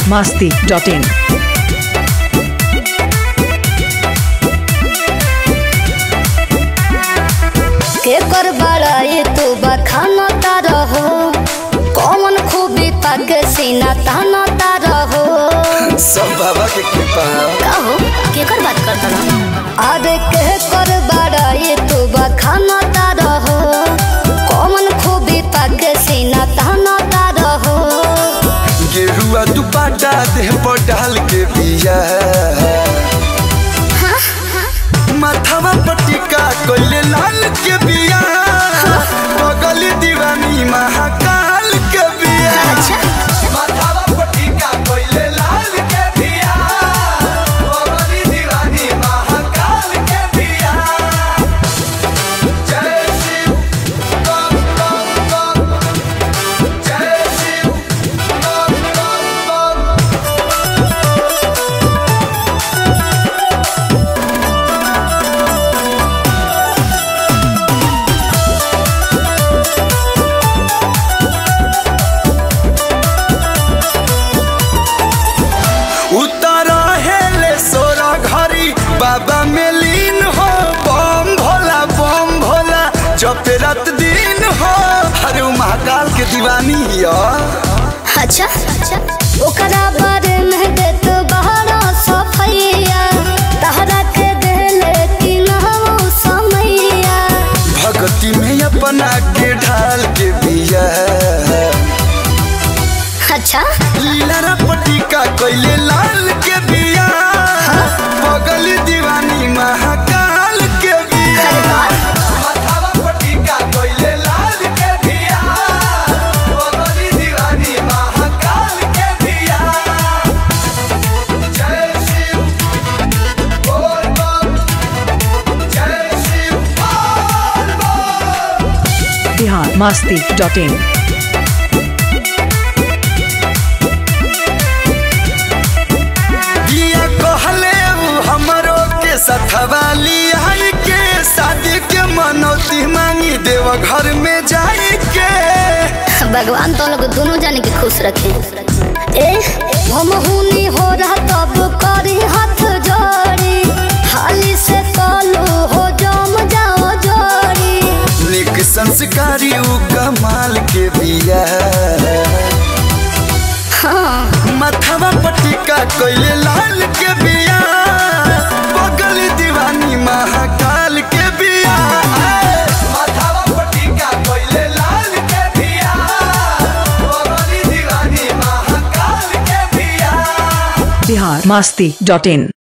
masti.in. के कर बड़ाई तू बखाना रहो कौन खूबी पग सीना ताना रहो सब बाबा के कृपा कहो के कर बात करता रहो अरे के कर बड़ाई तू बखाना रहो कौन खूबी पग सीना ताना रहो गेरुआ दुपाटा देह पर डाल के बिया माथावा पटिका कोइले लाल के बिया बगल दीवानी महाकाल के बिया अच्छा माथावा पटिका कोइले लाल के बिया बगल दीवानी महाकाल के बिया जय शिव बम बम बम जय शिव बम बम बम उतारा हेले सोरा घरी बाबा में लीन हो बम भोला बम भोला जब रात दिन हो अरे उ महाकाल के दीवानी या अच्छा ओकरा बारे में दे तो बहरा सफैया तहरा के देले कि ना हो समैया भक्ति में अपना के ढाल के बिया अच्छा लीला पटिका कोइले लाल के बिया बगल दीवानी महाकाल के बिया अरे वाह माथावा पटिका कोइले लाल के बिया बगल दीवानी महाकाल के बिया जय शिव बोल बम जय शिव बोल बम Bihar masti.in. बिया कहले उ हमरो के सथवा लियाई के शादी के मनौती मांगी देव घर में जाई के भगवान तो लोग दोनों जाने के खुश रखे ए हम हुनी हो रहा तब करी हाथ जोड़ी हाली से कलू हो जम जाओ जोड़ी निक संस्कारी उ कमाल के बिया हाँ माथावा पटिका कोइले लाल के बिया बगल दीवानी महाकाल के बिया माथावा पटिका कोइले लाल के बिया बगल दीवानी महाकाल के बिया Bihar masti.in.